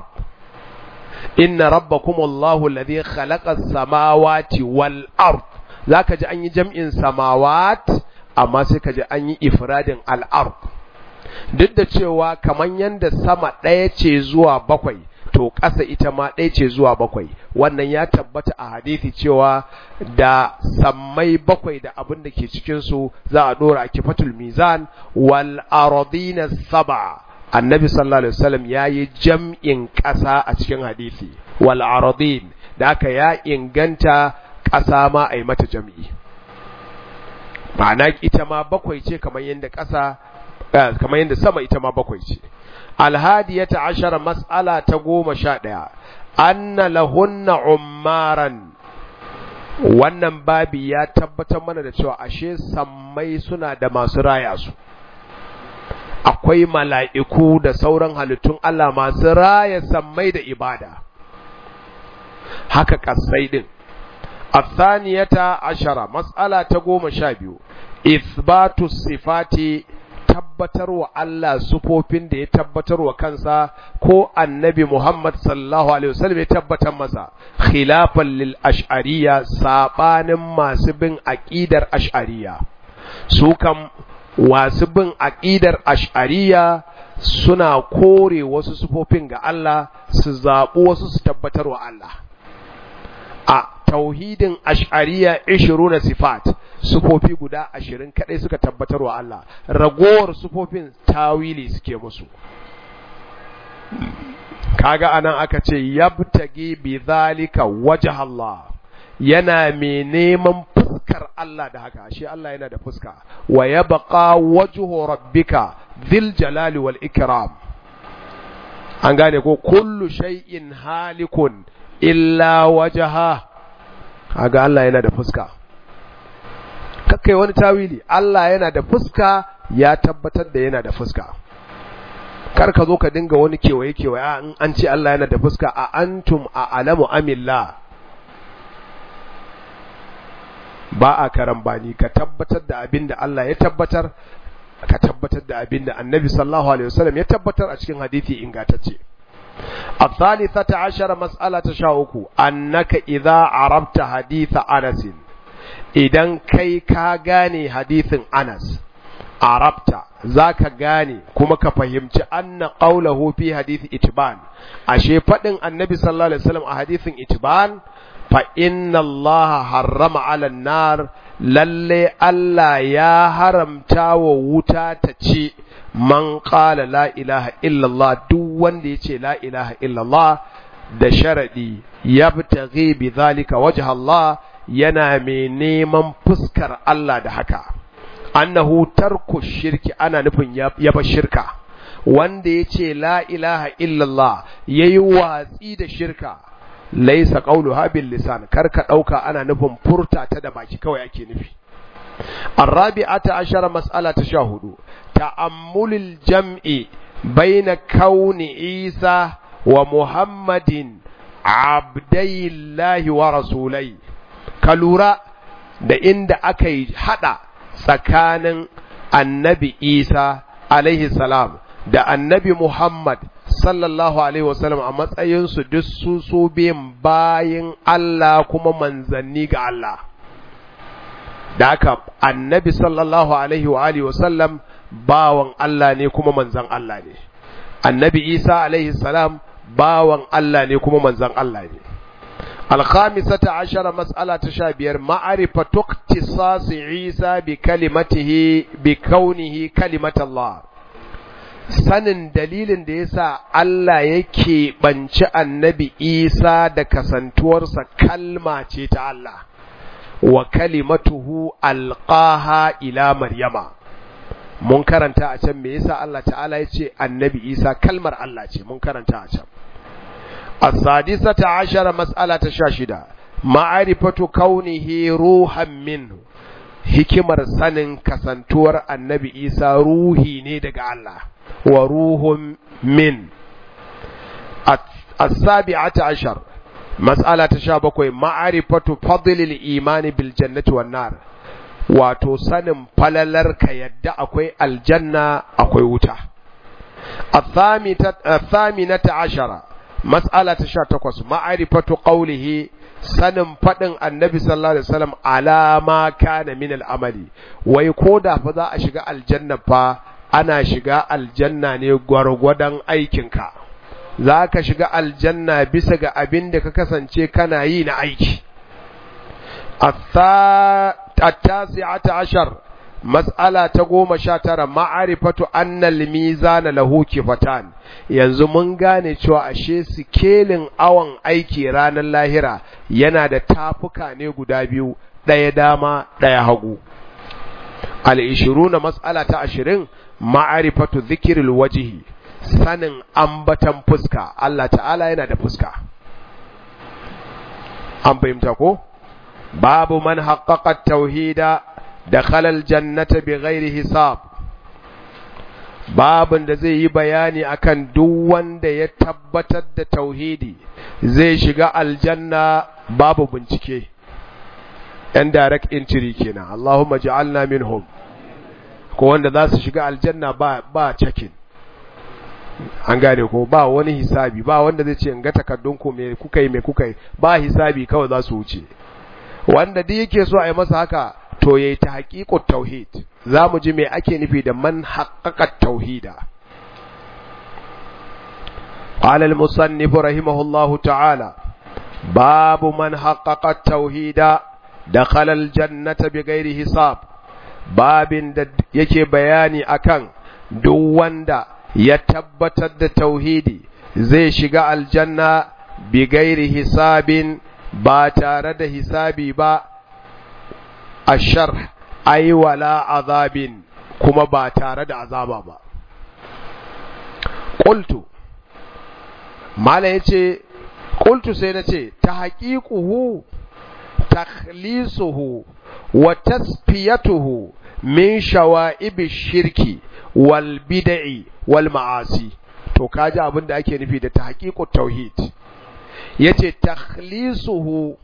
inna rabbakum Allahu alladhi khalaqas samawati wal ard zaka ji an yi jam'in samawat amma sai ka ji an yi ifradin al ard duk da cewa kaman yanda sama ɗaya ce zuwa bakwai to ƙasa ita ma ɗaya ce zuwa bakwai wannan ya tabbata a hadithi cewa da sammai bakwai da abin da ke cikinsu za a ɗora a kifatul mizan wal aradina saba annabi sallallahu alaihi wasallam ya yi jam'in ƙasa a cikin hadithi wal aradin da aka ya inganta ƙasa ma a yi mata jam'i ma'ana ita ma bakwai ce kamar yadda ƙasa kamar yadda sama ita ma bakwai ce alhadiyata ashara mas'ala ta goma sha ɗaya anna lahunna ummaran wannan babi ya tabbatar mana da cewa ashe sammai suna da masu raya su akwai mala'iku da sauran halittun Allah masu raya sammai da ibada haka kasai din الثانية عشرة مسألة تقوم شابيو إثبات الصفات tabbatar wa Allah sufofin da ya tabbatar wa kansa ko annabi Muhammad sallallahu alaihi wasallam ya tabbatar masa khilafan lil ash'ariyya sabanin masu bin aqidar ash'ariyya su kam wasu bin aqidar ash'ariyya suna kore wasu sufofin ga Allah su zaɓi wasu su tabbatar wa Allah a tauhidin ash'ariya 20 sifat sufofi guda 20 kadai suka tabbatar wa Allah ragowar sufofin tawili suke musu kaga anan aka ce yabtagi bi zalika wajh Allah yana mai neman fuskar Allah da haka shi Allah yana da fuska wa yabqa wajhu rabbika dhil jalali wal ikram an gane ko kullu shay'in halikun illa wajha kaga Allah yana da fuska kakkai wani tawili Allah yana da fuska ya tabbatar da yana da fuska kar ka zo ka dinga wani kewaye kewaye a in an ce Allah yana da fuska a antum a alamu amillah ba a karambani ka tabbatar da abin da Allah ya tabbatar ka tabbatar da abin da annabi sallallahu alaihi wasallam ya tabbatar a cikin hadisi ingantacce الثالثة عشر مسألة شاوكو أنك إذا عرفت حديث أنس إذا كي كاغاني حديث أنس عرفت ذاك غاني كما كفهمت أن قوله في حديث إتبان أشي فتن النبي صلى الله عليه وسلم حديث إتبان فإن الله حرم على النار lalle Allah ya haramta wa wuta ta ce man qala la ilaha illallah duk wanda ya ce la ilaha illallah da sharadi yabtaghi bi zalika wajha Allah yana mai neman fuskar Allah da haka annahu tarku shirki ana nufin yaba shirka wanda ya ce la ilaha illallah yayi watsi da shirka laisa qawluha bil lisan karka dauka ana nufin furta ta da baki kawai ake nufi الرابعة عشر مسألة تشاهد تأمل الجمع بين كون عيسى ومحمد عبدي الله ورسولي كالورا da inda aka yi hada tsakanin annabi Isa alaihi salam da annabi Muhammad sallallahu alaihi wasallam a matsayinsu duk su su biyan bayin Allah kuma manzanni ga Allah da haka annabi sallallahu alaihi wa alihi wasallam bawan Allah ne kuma manzan Allah ne annabi Isa alaihi salam bawan Allah ne kuma manzan Allah ne الخامسة عشر مسألة تشابير معرفة اختصاص عيسى بكلمته بكونه كلمة الله sanin dalilin da yasa Allah yake banci annabi Isa da kasantuwarsa kalma ce ta Allah wa kalimatuhu alqaha ila maryama mun karanta a can me yasa Allah ta'ala ya ce annabi Isa kalmar Allah ce mun karanta a can السادسة عشر مسألة شاشدة معرفة كونه روحا منه hikimar sanin kasantuwar annabi isa ruhi ne daga Allah wa ruhun min as-sabi'ata ashar mas'ala ta sha bakwai ma'arifatu fadlil imani bil jannati wan nar wato sanin falalar ka yadda akwai aljanna akwai wuta athaminata ashara mas'ala ta sha takwas ma'arifatu qawlihi sanin faɗin annabi sallallahu alaihi wasallam alama kana min al'amali wai ko da fa za a shiga aljanna fa ana shiga aljanna ne gwargwadon aikinka za ka shiga aljanna bisa ga abin da ka kasance kana yi na aiki at-tasi'ata ashar mas'ala ta goma sha tara ma'arifatu annal mizana lahu kifatan yanzu mun gane cewa ashe sikelin awon aiki ranar lahira yana da tafuka ne guda biyu ɗaya dama ɗaya hagu al-ishiruna mas'ala ta ashirin ma'arifatu zikiril wajihi sanin ambatan fuska Allah ta'ala yana da fuska an fahimta ko babu man haqqaqa tauhida dakhala aljannata bighairi hisab babin da zai yi bayani akan duk wanda ya tabbatar da tauhidi zai shiga aljanna babu bincike yan direct entry kenan Allahumma ja'alna minhum ko wanda za su shiga aljanna ba ba checking an gane ko ba wani hisabi ba wanda zai ce in ga takardun ku me kuka yi me kuka yi ba hisabi kawai za su wuce wanda duk yake so a yi masa haka to yayi ta haƙiƙut tauhid za mu ji me ake nufi da man haƙaƙa tauhida قال المصنف رحمه الله تعالى باب من حقق التوحيد دخل الجنة بغير حساب باب da yake bayani akan duk wanda ya tabbatar da tauhidi zai shiga aljanna bi gairi hisabin ba tare da hisabi ba ashar ai wala azabin kuma ba tare da azaba ba qultu mala yace qultu sai nace ta haqiquhu takhlisuhu wa tasfiyatuhu min shawa'ib shirki wal bid'i wal ma'asi to kaji abin da ake nufi da tahqiqut tauhid yace takhlisuhu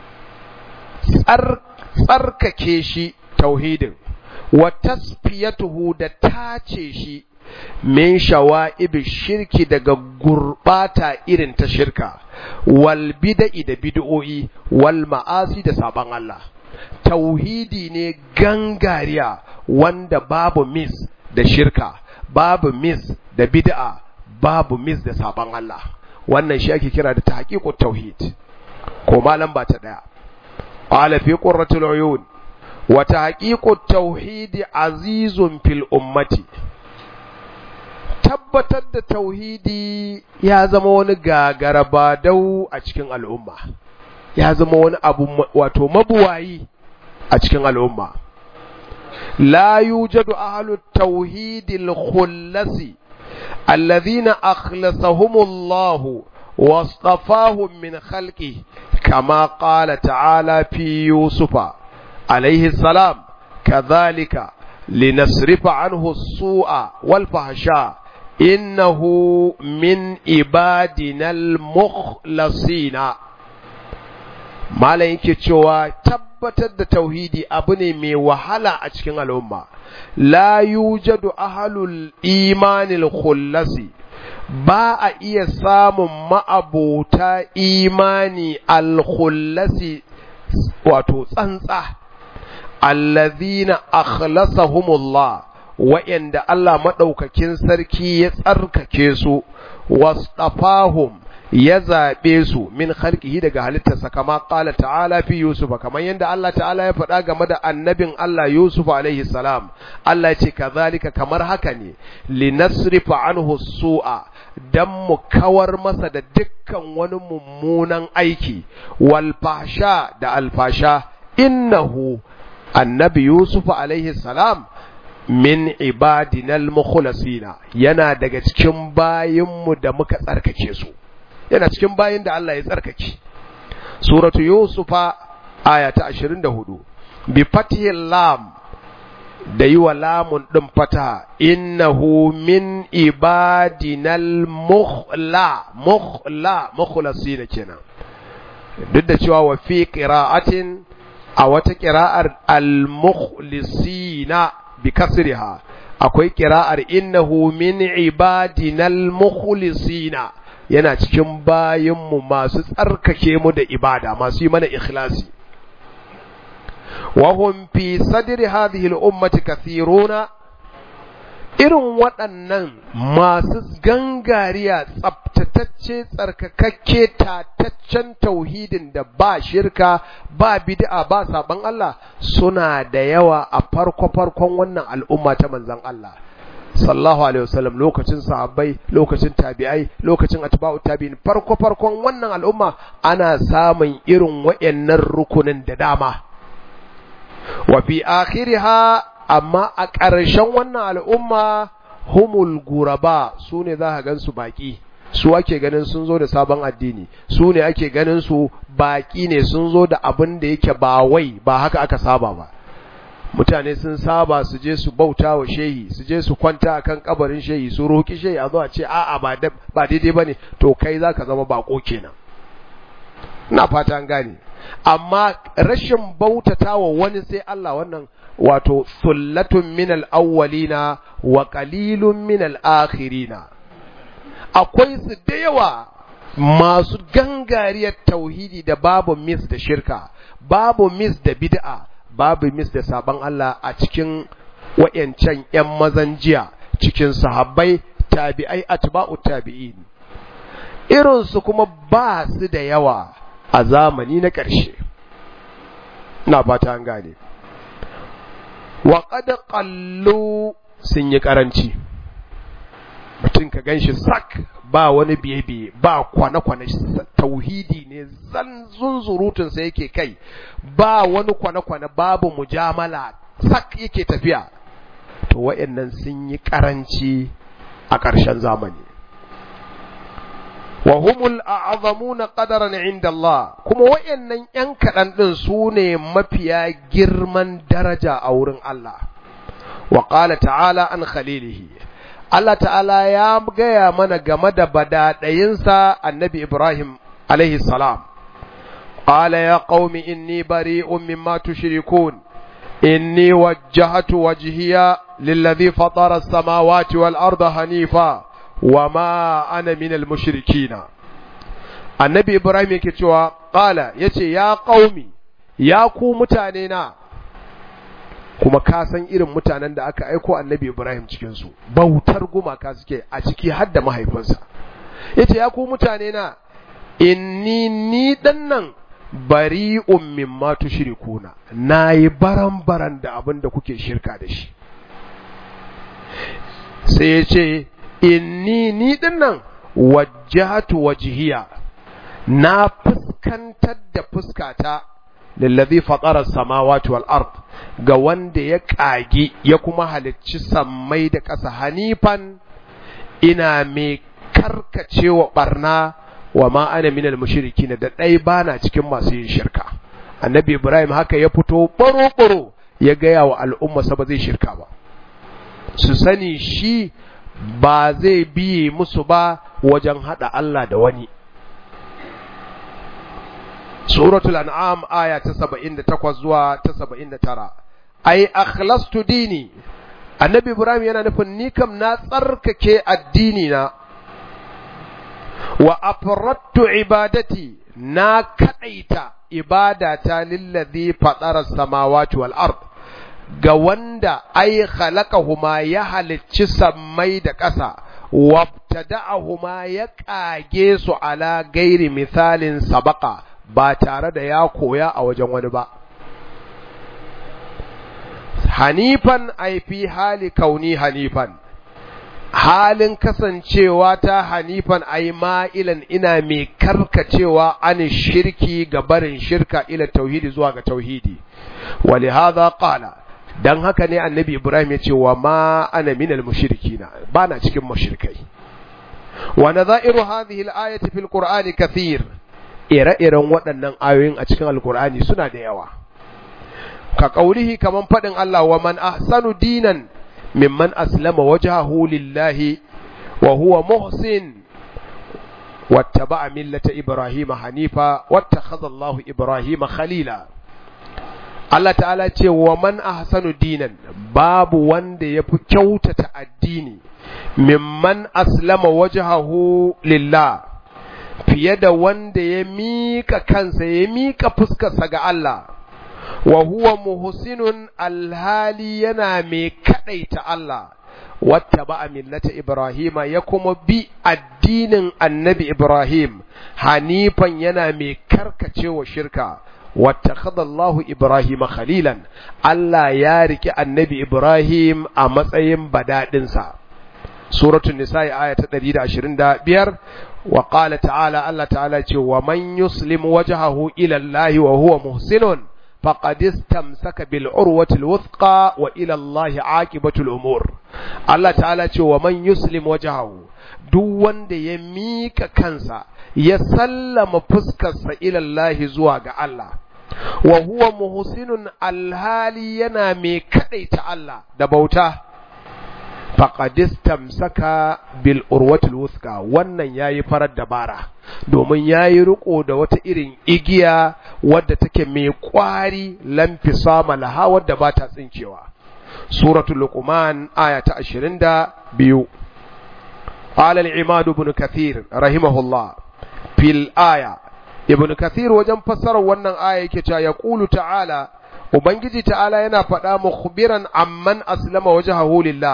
tsarkake shi tauhidin wa tasfiyatuhu da tace shi min shawa'ib shirki daga gurbata irin ta shirka wal bid'i da bid'o'i wal ma'asi da saban Allah tauhidi ne gangariya wanda babu mis da shirka babu mis da bid'a babu mis da saban Allah wannan shi ake kira da tahqiqut tauhid ko malam ba ta daya qala fi qurratul uyun wa tahqiqut tauhid azizun fil ummati tabbatar da tauhidi ya zama wani gagara dau a cikin al'umma ya zama wani abu wato mabuwayi a cikin al'umma la yujadu ahlut tauhidil khullasi الذين أخلصهم الله واصطفاهم من خلقه كما قال تعالى في يوسف عليه السلام كذلك لنصرف عنه السوء والفحشاء إنه من عبادنا المخلصين malam yake cewa tabbatar da tauhidi abu ne mai wahala a cikin al'umma la yujadu ahlul imanil khullasi ba a iya samun ma'abota imani al-khullasi wato tsantsa allazina akhlasahumullah wa'anda Allah madaukakin sarki ya tsarkake su wasdafahum ya zaɓe su min khalqihi daga halittarsa kama ƙala ta'ala fi Yusufa kamar yadda Allah ta'ala ya faɗa game da annabin Allah Yusuf alaihi salam Allah ce kazalika kamar haka ne linasrifa anhu su'a dan mu kawar masa da dukkan wani mummunan aiki wal fasha da alfasha innahu annabi Yusuf alaihi salam min ibadinal mukhlasina yana daga cikin bayinmu da muka tsarkake su yana cikin bayin da Allah ya tsarkake suratu yusufa aya ta 24 bi fatihil lam da yi wa lamun ɗin fata innahu min ibadinal mukhla mukhla mukhlasina kenan duk da cewa wa fi qira'atin a wata qira'ar al mukhlisina bi kasriha akwai qira'ar innahu min ibadinal mukhlisina yana cikin bayinmu masu tsarkake mu da ibada masu yi mana ikhlasi wahum fi sadri hadhihi al-ummati kathiruna irin waɗannan masu gangariya tsabtatacce tsarkakakke tataccen tauhidin da ba shirka ba bid'a ba saban Allah suna da yawa a farko-farkon wannan al'umma ta manzon Allah sallallahu alaihi wasallam lokacin sahabbai lokacin tabi'ai lokacin atba'u tabi'in farko farkon wannan al'umma ana samun irin wayannan rukunin da dama wa fi akhiriha amma a ƙarshen wannan al'umma humul guraba su ne za ka gansu baki su ake ganin sun zo da sabon addini su ne ake ganin su baki ne sun zo da abin da yake ba wai ba haka aka saba ba mutane sun saba su je su bauta wa shehi su je su kwanta akan kabarin shehi su roki shehi a zo a ce a'a ba ba daidai bane to kai zaka zama bako kenan ina fata an gane amma rashin bautata wa wani sai Allah wannan wato sullatun min al-awwalina wa qalilun min al-akhirina akwai su da yawa masu gangariyar tauhidi da babu mis da shirka babu mis da bid'a babu mis da sabon Allah a cikin wayancan ‘yan mazan jiya cikin sahabbai tabi'ai atba'u tabi'in irinsu kuma ba su da yawa a zamani na ƙarshe na fata an gane wa qad qallu sun yi karanci mutum ka ganshi sak ba wani biye-biye ba kwane-kwane tauhidi ne zan zunzurutun sa yake kai ba wani kwane-kwane babu mujamala sak yake tafiya to wayannan sun yi karanci a ƙarshen zamani wa humul a'zamuna qadaran inda Allah kuma wayannan yan kadan din su ne mafiya girman daraja a wurin Allah wa qala ta'ala an khalilihi Allah ta'ala ya gaya mana game da badadayinsa annabi Ibrahim alaihi salam qala ya qaumi inni bari'un mimma tushrikun inni wajjahtu wajhiya lilladhi fatara as-samawati wal arda hanifa wa ma ana minal mushrikina annabi ibrahim yake cewa qala yace ya qaumi ya ku mutane na kuma ka san irin mutanen da aka aiko annabi ibrahim cikin su bautar gumaka suke a ciki har da mahaifinsa yace ya ku mutane na inni ni dannan bari'un mimma tushrikuna nayi baran-baran da abin da kuke shirka da shi sai yace inni ni dinnan wajjahatu wajhiya na fuskantar da fuskata lillazi fatara samawati wal ard ga wanda ya kagi ya kuma halicci sammai da ƙasa hanifan ina mai karkacewa barna wa ma ana minal mushrikin da dai bana cikin masu yin shirka annabi ibrahim haka ya fito baro baro ya gaya wa al'umma sa ba zai shirka ba su sani shi ba zai biye musu ba wajen hada Allah da wani. Suratul An'am aya ta 78 zuwa ta 79. Ai akhlastu dini. Annabi Ibrahim yana nufin ni kam na tsarkake addini na wa afrattu ibadati na kadaita ibadata lillazi fatara samawati wal ard ga wanda ai khalaqahuma ya halicci sammai da ƙasa wabtada'ahuma ya ƙage su ala gairi misalin sabaka ba tare da ya koya a wajen wani ba hanifan ai fi hali kauni hanifan halin kasancewa ta hanifan ai ma'ilan ina mai karkacewa an shirki ga barin shirka ila tauhidi zuwa ga tauhidi ولهذا قال dan haka ne annabi ibrahim ya ce wa ma ana minal mushrikina ba na cikin mushrikai wa nadha'iru hadhihi al-ayati fil qur'ani kathir ire-iren waɗannan ayoyin a cikin alqur'ani suna da yawa ka kaulihi kaman fadin Allah wa man ahsanu dinan mimman aslama wajhahu lillahi wa huwa muhsin wattaba'a millata ibrahima hanifa wattakhadha Allahu ibrahima khalila Allah ta'ala ce wa man ahsanu dinan babu wanda ya fi kyautata addini mimman aslama wajhahu lillah fiye da wanda ya mika kansa ya mika fuskarsa ga Allah wa huwa muhsinun alhali yana mai kadaita Allah wata ba millata Ibrahima ya kuma bi addinin annabi Ibrahim hanifan yana mai karkacewa shirka واتخذ الله إبراهيم خليلا الله يارك النبي إبراهيم أمسيم بدادنسا سورة النساء آية تدريد عشرين دا بير وقال تعالى الله تعالى ومن يسلم وجهه إلى الله وهو محسن فقد استمسك بالعروة الوثقى وإلى الله عاقبة الأمور الله تعالى ومن يسلم وجهه duk wanda ya mika kansa ya sallama fuskarsa ilallahi zuwa ga Allah wa huwa muhsinun alhali yana mai kadaita Allah da bauta faqadistamsaka bil urwatil wuthqa wannan yayi farar dabara domin yayi riko da wata irin igiya wadda take mai kwari lamfisama laha wadda ba ta tsinkewa suratul luqman aya ta 22 قال العماد بن كثير رحمه الله في الآية ابن كثير وجن فسر wannan aya yake cewa yaqulu ta'ala ubangiji ta'ala yana faɗa mukhbiran amman aslama wajhahu lillah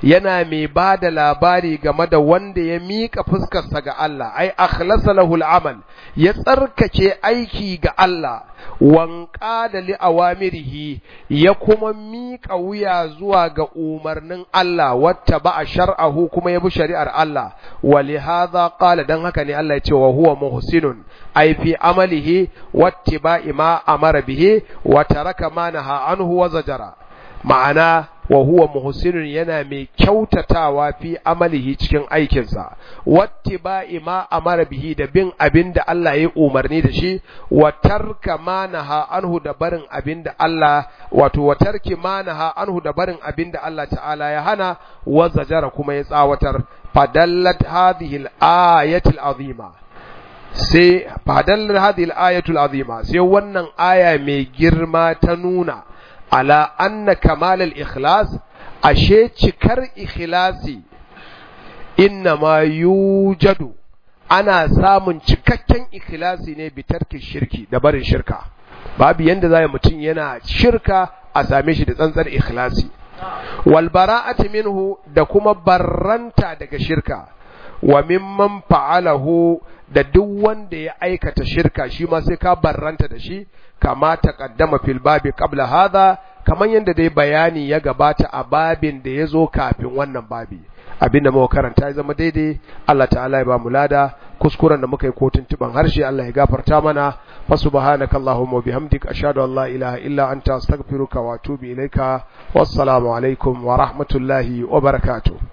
yana mai ba da labari game da wanda ya miƙa fuskarsa ga Allah ai akhlasa lahu al'amal ya tsarkake aiki ga Allah wanka da li awamirihi ya kuma miƙa wuya zuwa ga umarnin Allah wata ba a shar'ahu kuma ya bi shari'ar Allah wa li hadha qala dan haka ne Allah ya ce wa huwa muhsinun ai fi amalihi wattiba'i ma amara bihi wa taraka ma naha anhu wa zajara ma'ana wa huwa muhsinun yana mai kyautatawa fi amalihi cikin aikinsa wattiba'i ma amara bihi da bin abin da Allah ya umarni da shi wa tarka ma naha anhu da barin abin da Allah wato wa tarki ma naha anhu da barin abin da Allah ta'ala ya hana wa zajara kuma ya tsawatar fadallat hadhihi al-ayati al-azima sai fadallar hadhihi al-ayatu al-azima sai wannan aya mai girma ta nuna ala anna kamal al-ikhlas ashe cikar ikhlasi inna ma yujadu ana samun cikakken ikhlasi ne bitarki shirki da barin shirka babu yanda zai mutum yana shirka a same shi da tsantsar ikhlasi wal bara'ati minhu da kuma barranta daga shirka wa mimman fa'alahu da duk wanda ya aikata shirka shi ma sai ka barranta da shi kama taqaddama fil babi qabla hadha kaman yanda dai bayani ya gabata a babin da ya zo kafin wannan babi abinda muka karanta ya zama daidai Allah ta'ala ya ba mu lada kuskuren da muka yi ko tuntuban harshe Allah ya gafarta mana fa subhanaka allahumma wa bihamdika ashhadu an la ilaha illa anta astaghfiruka wa atubu ilaika wassalamu alaikum wa rahmatullahi wa barakatuh